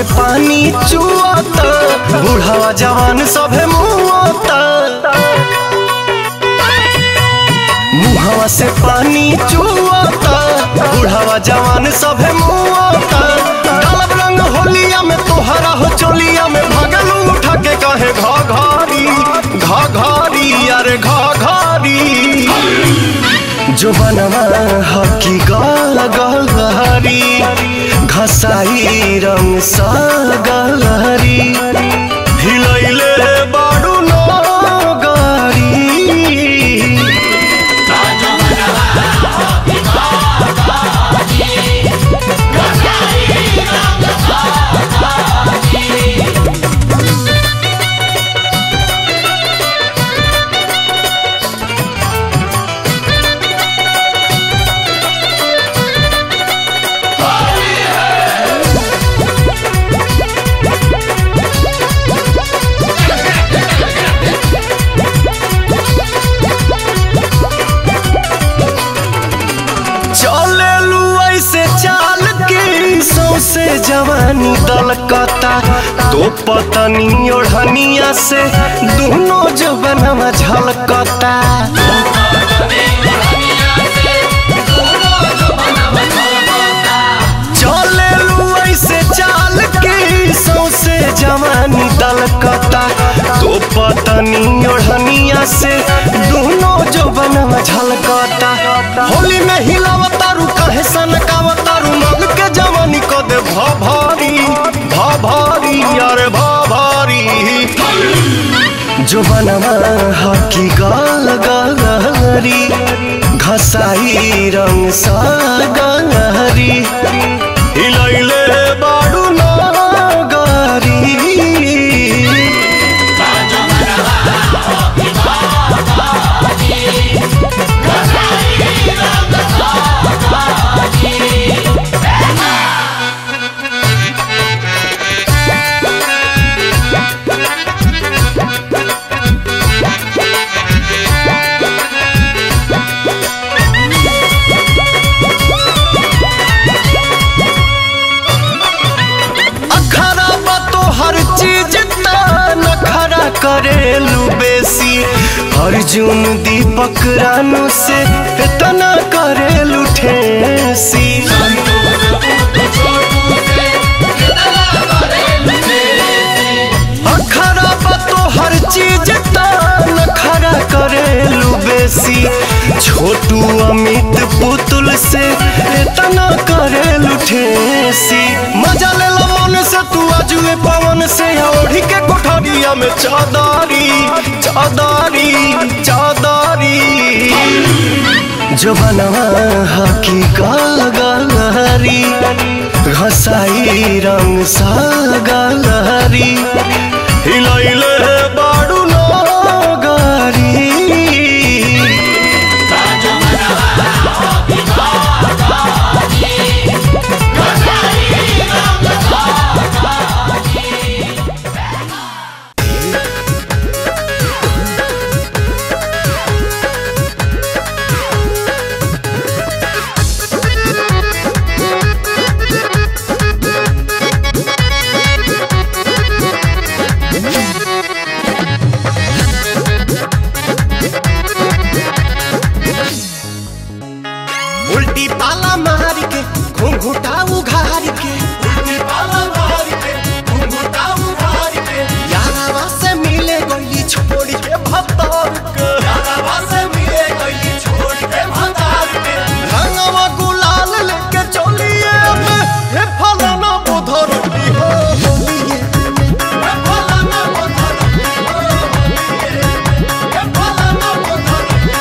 पानी चुआता बूढ़ावा जवान सभे मुआता मुहावा से पानी चुआता बूढ़ावा जवान सभे मुआता डालब रंग होलिया में तोहरा हो चोलिया में भगल उठा के कहे घा घारी घा घारी अरे घा घारी जो बनवा हकी गाल गलहरी घसाई रंग सा गलहरी हिलैले बाडू नो गारी चले लू ऐसे चाल के सौसे जवानी दलकता तो पतनी ओढ़निया से दोनों जवनवा झलकता चले लू ऐसे चाल के सौसे जवानी दलकता तो पतनी ओढ़निया से दोनों जवनवा झलकता होली में हिलावतारू कहे सनकावतारू मग के जवानी को दे भा भारी भा भारी अरे भा भारी जो बनवा हकी गाल गलहरी घसाई रंग सा गलहरी हिलैले बाडू ना गारी अखरा बा तो हर चीज नखरा करेलू बेसी अर्जुन दीपक रानू से इतना करेलू ठेसी अखरा बा तो हर चीज नखरा करेलू बेसी छोटू अमित पुतुल से इतना करेलू ठेसी मजा ले लो मन से तू अजुए पवन से ओढ़ी के कोठरिया में चादारी चादारी चादारी जो बनवा हकी गाल गलहरी घसाई रंग सा गलहरी हिलैले बाडू नो गारी उल्टी पाला मार के घुंघुटा उघार के उल्टी पाला मार के घुंघुटा उघार के यारावा से मिले गई छोड़ के भतार के यारावा से मिले गई छोड़ के भतार के रंगवा गुलाल लेके चलिए में हे फलाना बुधर की हो होलिए हे फलाना बुधर की हो होलिए हे फलाना बुधर की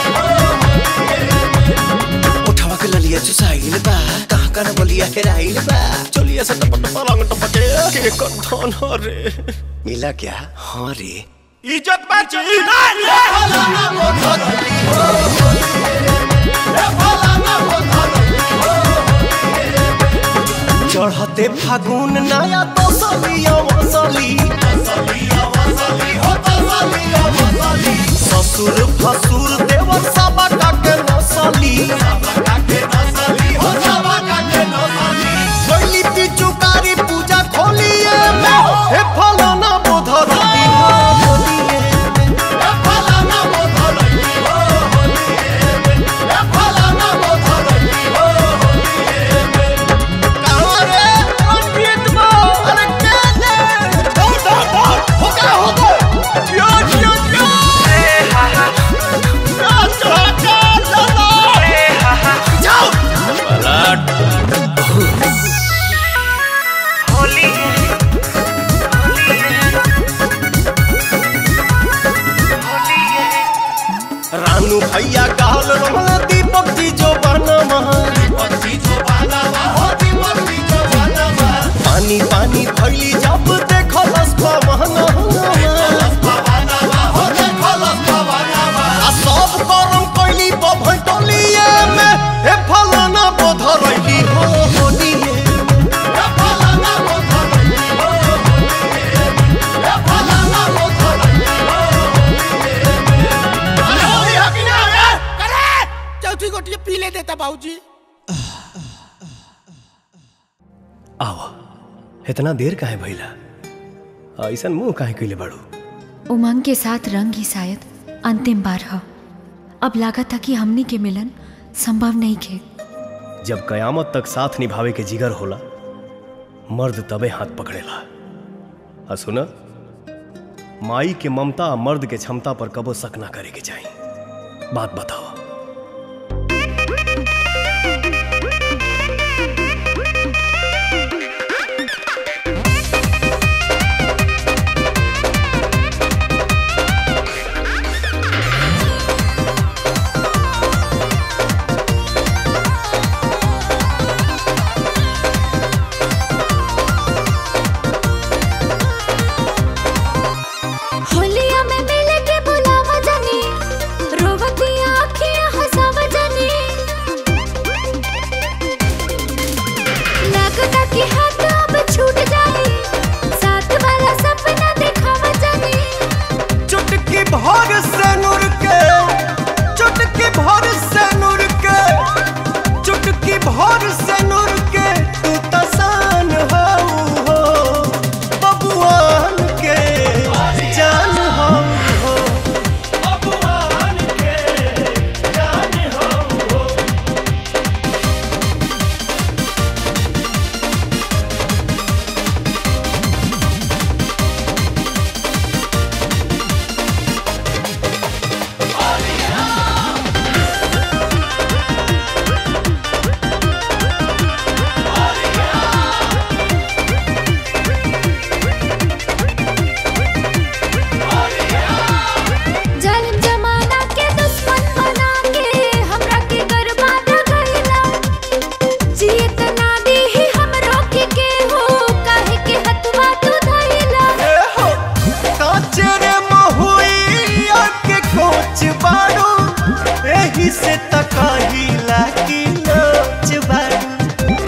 हो उठवा के ललिया चुसाइल बा कहाँ कहाँ बलिया हेराइल बा चलिए से टपट पलंग टपटे के कंठन रे मिला क्या हाँ रे इज्जत बची चढ़ते फागुन नया तो सलिया वसली ससुर फसुर देवर सब के नसली गली पिचुकारी पूजा खोलिए भैया कहल रमल दीपक जी जो बनवा पानी पानी भैली जब देखलस पवनवा आ सब करम कैली बभटोलिए में हे फलाना बोधरैली हो होलिए चौथी गोटी पी ले देता बाबूजी आवा इतना देर काहे भइला ऐसन मुंह काहे कइले बाड़ू उमंग के साथ रंग ही शायद अंतिम बार ह अब लागत था कि हमनी के मिलन संभव नहीं खे जब कयामत तक साथ निभावे के जिगर होला मर्द तबे हाथ पकड़ेला आ सुना माई के ममता आ मर्द के क्षमता पर कबो शक ना करे के चाही बात बताओ होलिया में मिल के बुलावा जानी रोवती आँखियाँ हंसावा जानी लगता कि हाथ अब छूट जाए साथ वाला सपना दिखावा जानी चुटकी भर से नूर के चुटकी भर से नूर के चुटकी भर से नूर के तू तसान हो हो बबुआन के जान हो हो बबुआन के जान हो हो जालिम जमाना के दुश्मन बना के हमरा के बर्बाद कइला जियत ना दी हमरो के के हो काहे के हतवा तू धइला काचरे महुइया के कोच बाड़ू एही से तकाही लागी लोच बाड़ू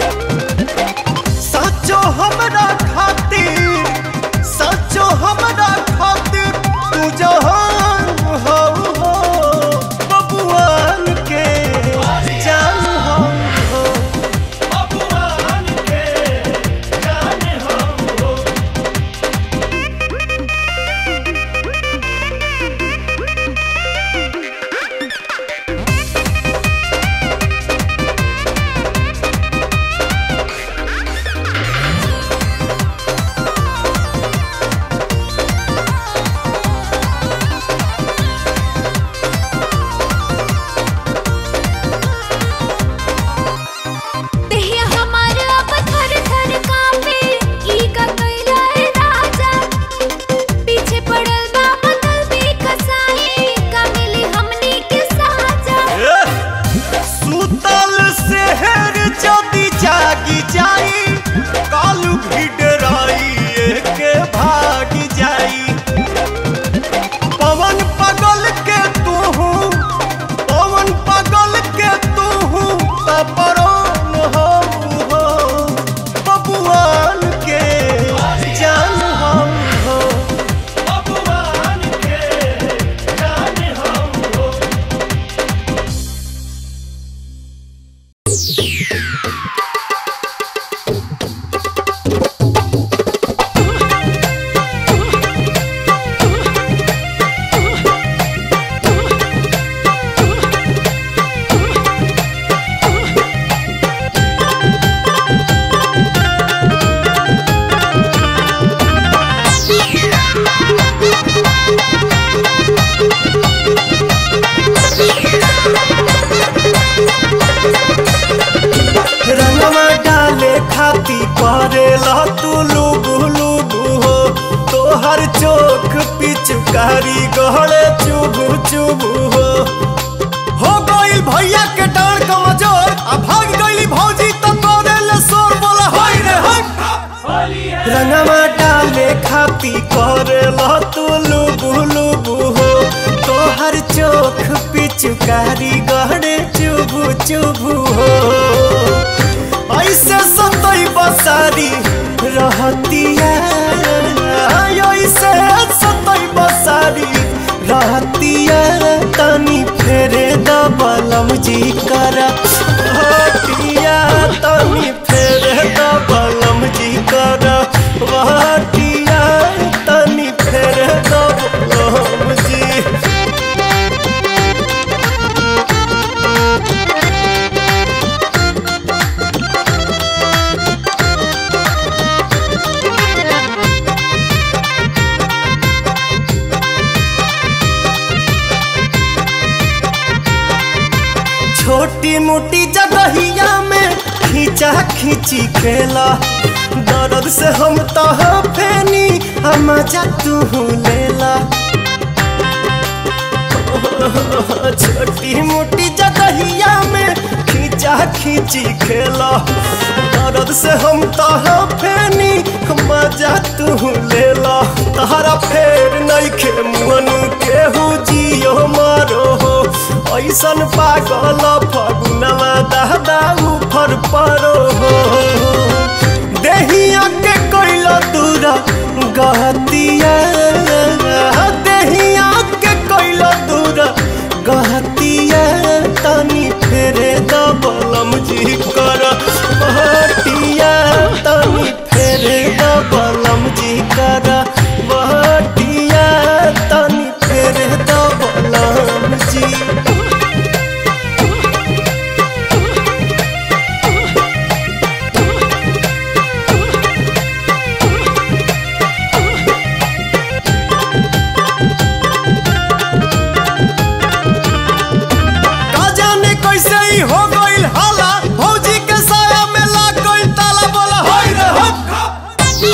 सचो हमरा खातिर सचो हमरा खातिर तू जहान हो हो बबुआन के जान हो हो बबुआन के जान हो हो देहिया हमार अब थर थर कांपे ई का कइला ए राजा पीछे पड़ल बा बदल भी कसाई का मिली हमनी के साजा सुतल शहर जदि जागी जाई कालू भिडराई के भागी जाई पवन पगल के तू पवन पगल के तू तपरोन हो हो बबुआन के जान हो हो बबुआन के जान हो हो रंगवा डाले खाती परेला तू लुबु लुबु हो तोहर चोख पिचकारी गहरे चुबु चुबु हो गलती करेला तू लुबु लुबु हो तोहर चोख पिचकारी गहरे चुबु चुबु हो ऐसे सतई बसारी रहतिया ऐसे सतई बसारी रहतिया तनी फेरे दबलम जी कर हटिया तनी फेरे दबलम जी कर हटिया तनी फेरे दबलम जी छोटी मोटी जगहिया में खींचा खींची खेला दर्द से हम तो फेनी हम जा तू लेला छोटी मोटी जगहिया में खींचा खींची खेला दर्द से हम तो फेनी हम जा तू लेला तहरा फेर नहीं खे मुअन केहू जियो मारो हो ऐसन पागल फगुनवा दादा उफर परो हो देहिया के कोइला दूरा गहतिया देहिया के कोइला दूरा गहतिया तनी फेरे दबलम जी कर बहटिया तनी फेरे दबलम जी कर बहटिया तनी फेरे दबलम जी का जाने कैसे ही हो गइल हाला भौजी के साया में लाग गइल ताला बोला होय रे हो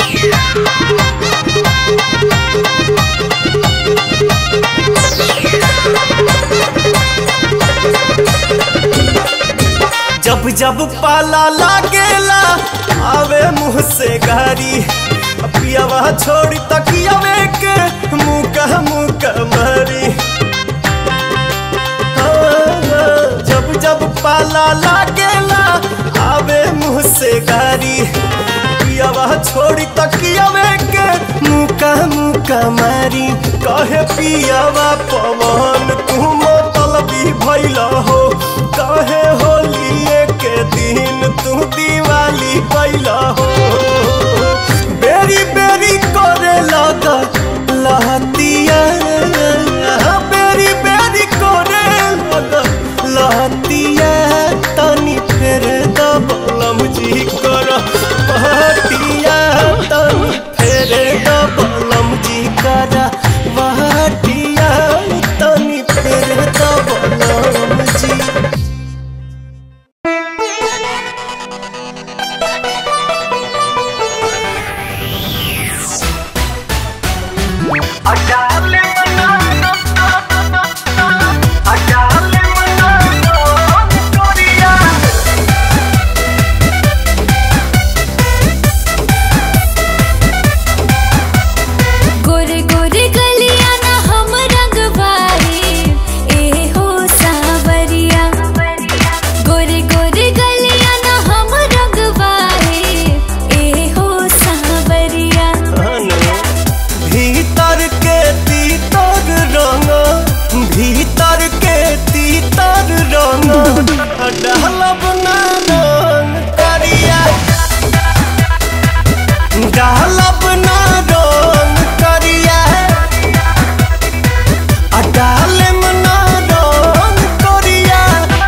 जब जब पाला लागेला आवे मुंह से गारी पियावा छोड़ी तकियावे के मुंह का मुंह का मारी जब जब पाला लागेला आवे मुंह से गारी पियावा छोड़ी तकियावे के मुका मुका मारी कहे पियावा पवन तू मतलबी भइला हो कहे होलिए के दिन तू दिवाली कैला हो बेरी बेरी करे लगा लहतिया बेरी बेरी करे लगा लहतिया तनी फेर दबलम जी कर बहटिया तनी फेर दबलम जी कर बहटिया तनी फेर दबलम जी गोरे गोरे गलिया ना हम रंगवारी ए हो सावरिया गोरे गोरे गलिया ना हम रंगवारी ए हो सावरिया भीतर के तीतर रंग भीतर के तीतर रंग डालब ना रंग करिया डालब ना रंग करिया आ डालम ना रंग करिया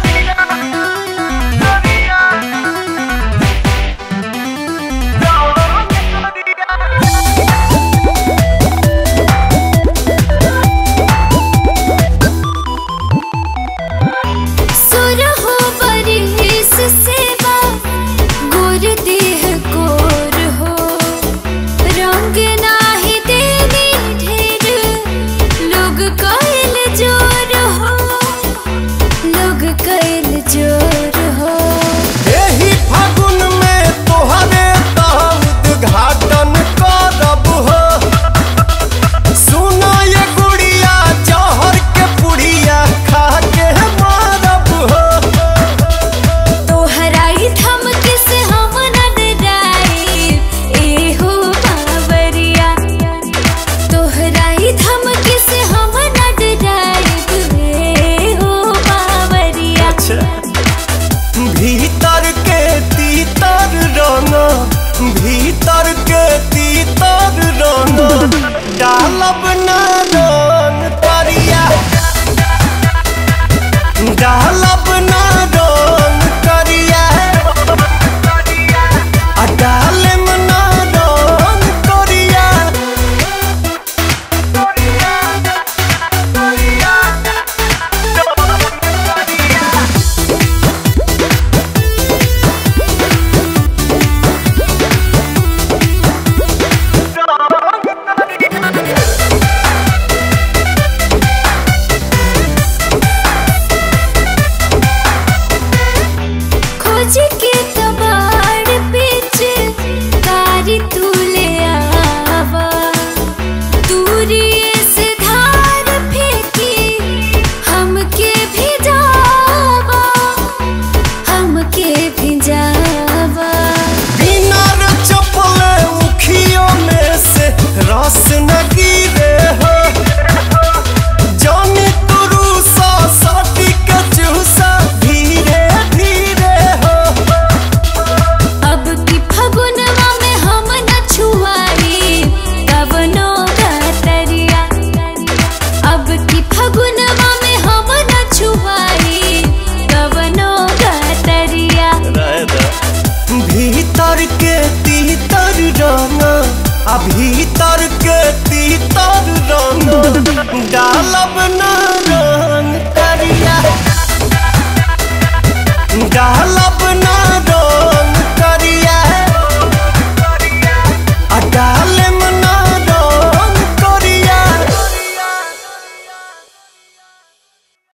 सुर हो बरिस सेवा गोर देह गोर हो रंग नाही देवी ढेर लोग कैल जोर हो लोग कैल जोर हो एही फागुन में तोहरे तहत घाटन करब हो डालब ना रंग करिया आ डालम ना रंग करिया खोज के कबाड़ बीच कारी तू ले आवा दूरी से धार फेंकी हमके भिजावा हमके भिजावा बिना रे चपले उखियों में से रस न गिरे हो जाने तुरु सा साटी का चूसा धीरे धीरे हो अब की फगुनवा में हम न छुआई कवनो गतरिया अब की फगुनवा में हम न छुआई कवनो गतरिया भीतर के तीतर रंग आ भीतर के तीतर रंग डालब